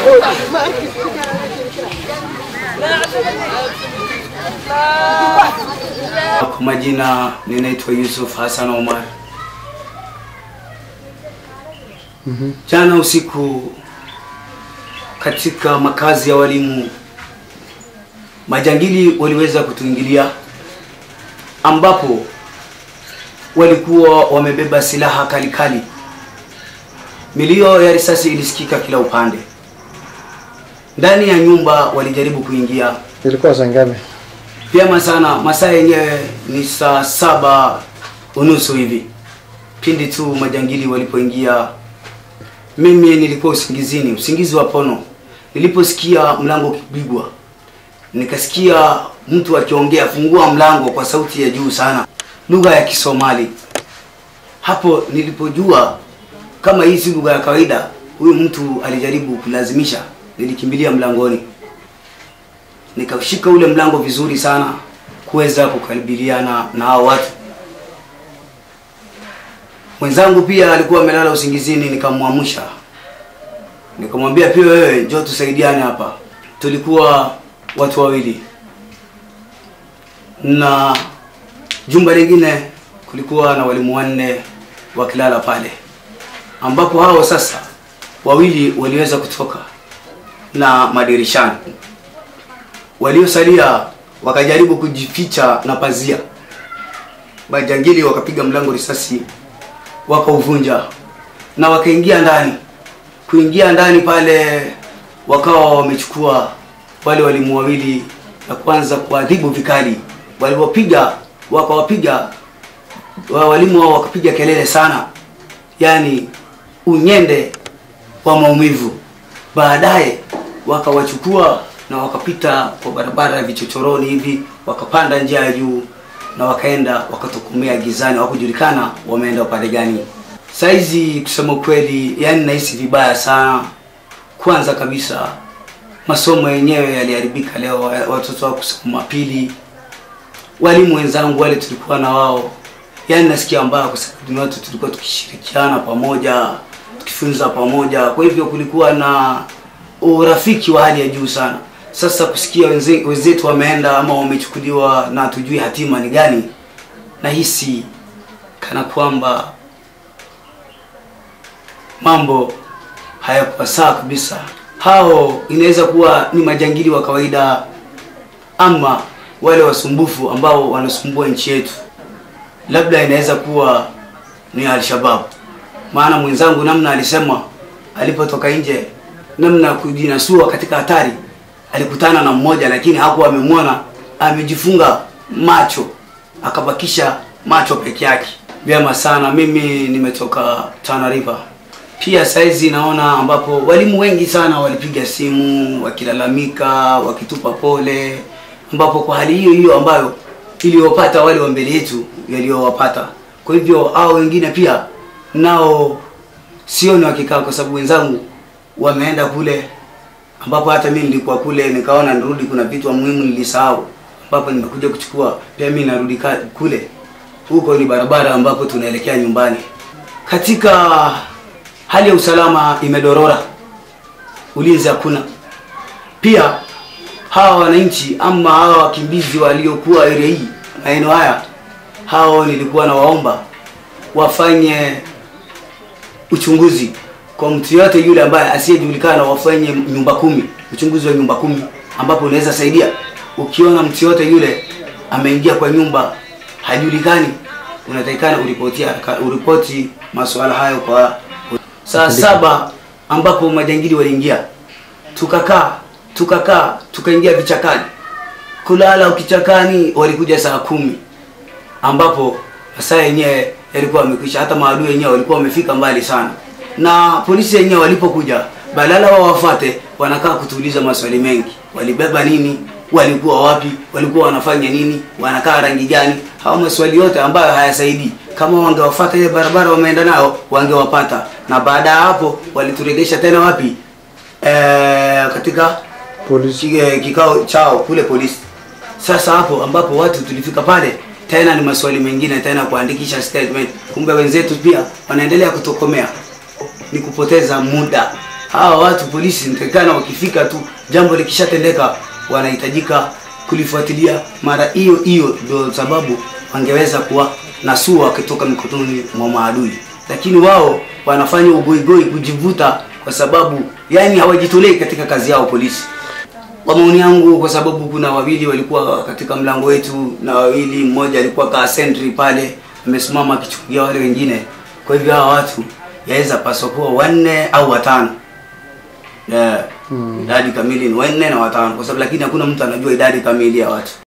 Kwa majina ninaitwa Yusuf Hassan Omar. Jana usiku katika makazi ya walimu majangili waliweza kutuingilia, ambapo walikuwa wamebeba silaha kali kali. Milio ya risasi ilisikika kila upande. Ndani ya nyumba walijaribu kuingia Ilikuwa saa ngapi? vyema sana. Masaa yenyewe ni saa saba unusu hivi, pindi tu majangili walipoingia. Mimi nilikuwa usingizini, usingizi wa pono. Niliposikia mlango ukipigwa, nikasikia mtu akiongea, fungua mlango, kwa sauti ya juu sana, lugha ya Kisomali. Hapo nilipojua kama hii si lugha ya kawaida, huyu mtu alijaribu kulazimisha. Nilikimbilia mlangoni nikashika ule mlango vizuri sana kuweza kukabiliana na hao watu. Mwenzangu pia alikuwa amelala usingizini, nikamwamsha nikamwambia, pia wewe njoo tusaidiane hapa. Tulikuwa watu wawili na jumba lingine kulikuwa na walimu wanne wakilala pale, ambapo hao sasa wawili waliweza kutoka na madirishani waliosalia wakajaribu kujificha na pazia. Majangili wakapiga mlango risasi, wakauvunja na wakaingia ndani. Kuingia ndani pale, wakawa wamechukua wale walimu wawili na kuanza kuadhibu vikali. Walipopiga wakawapiga wa walimu wao wakapiga kelele sana, yaani unyende wa maumivu. Baadaye wakawachukua na wakapita kwa barabara ya vichochoroni hivi, wakapanda njia ya juu na wakaenda wakatokomea gizani, hawakujulikana wameenda upande gani. Saizi kusema kweli, yani nahisi vibaya sana. Kwanza kabisa masomo yenyewe yaliharibika leo, wa- watoto wa kusoma pili, walimu wenzangu wale tulikuwa na wao, yani nasikia mbaya kwa sababu ni watu tulikuwa tukishirikiana pamoja, tukifunza pamoja, kwa hivyo kulikuwa na urafiki wa hali ya juu sana. Sasa kusikia wenze- wenzetu wameenda ama wamechukuliwa na hatujui hatima ni gani, nahisi kana kwamba mambo hayakuwa sawa kabisa. Hao inaweza kuwa ni majangili wa kawaida ama wale wasumbufu ambao wanasumbua nchi yetu, labda inaweza kuwa ni Alshabab. Maana mwenzangu namna alisema alipotoka nje, namna ya kujinasua katika hatari, alikutana na mmoja, lakini hakuwa amemwona, amejifunga macho, akabakisha macho peke yake. Vyema sana, mimi nimetoka Tana River. Pia saizi naona ambapo walimu wengi sana walipiga simu wakilalamika, wakitupa pole, ambapo kwa hali hiyo hiyo ambayo iliyopata wale wa mbele yetu yaliyowapata. Kwa hivyo hao wengine pia nao sioni wakikaa, kwa sababu wenzangu wameenda kule, ambapo hata mimi nilikuwa kule, nikaona nirudi, kuna vitu muhimu nilisahau, ambapo nimekuja kuchukua. Pia mimi narudi ka- kule, huko ni barabara ambapo tunaelekea nyumbani. Katika hali ya usalama imedorora, ulinzi hakuna. Pia hawa wananchi ama hawa wakimbizi waliokuwa area hii maeneo haya, hao nilikuwa nawaomba wafanye uchunguzi kwa mtu yote yule ambaye asiyejulikana, wafanye nyumba kumi, uchunguzi wa nyumba kumi, ambapo unaweza saidia. Ukiona mtu yote yule ameingia kwa nyumba hajulikani, unatakikana uripotia uripoti masuala hayo kwa saa saba ambapo majangili waliingia, tukakaa tukakaa tukaingia vichakani kulala kichakani. Walikuja saa kumi ambapo masaa yenyewe yalikuwa yamekwisha, hata maadui wenyewe walikuwa wamefika mbali sana, na polisi wenyewe walipokuja, badala wao wafate, wanakaa kutuuliza maswali mengi, walibeba nini, walikuwa wapi, walikuwa wanafanya nini, wanakaa rangi gani, hao maswali yote ambayo hayasaidii. Kama wangewafuata ile barabara wameenda nayo, wangewapata. Na baada ya hapo walituregesha tena wapi? Eh, katika Polisi. Ki- kikao chao kule polisi. Sasa hapo ambapo watu tulifika pale tena ni maswali mengine tena kuandikisha statement. Kumbe wenzetu pia wanaendelea kutokomea, ni kupoteza muda. hawa watu polisi nitakana wakifika tu jambo likishatendeka wanahitajika kulifuatilia mara hiyo hiyo, ndio sababu wangeweza kuwa nasua wakitoka mikononi mwa maadui, lakini wao wanafanya ugoigoi kujivuta, kwa sababu yani hawajitolei katika kazi yao polisi. Kwa maoni yangu, kwa sababu kuna wawili walikuwa katika mlango wetu na wawili, mmoja alikuwa kaa sentry pale amesimama akichukulia wale wengine. Kwa hivyo hawa watu yaweza paswa kuwa wanne au watano. Yeah. Idadi kamili ni wanne na watano, kwa sababu lakini hakuna mtu anajua idadi kamili ya watu.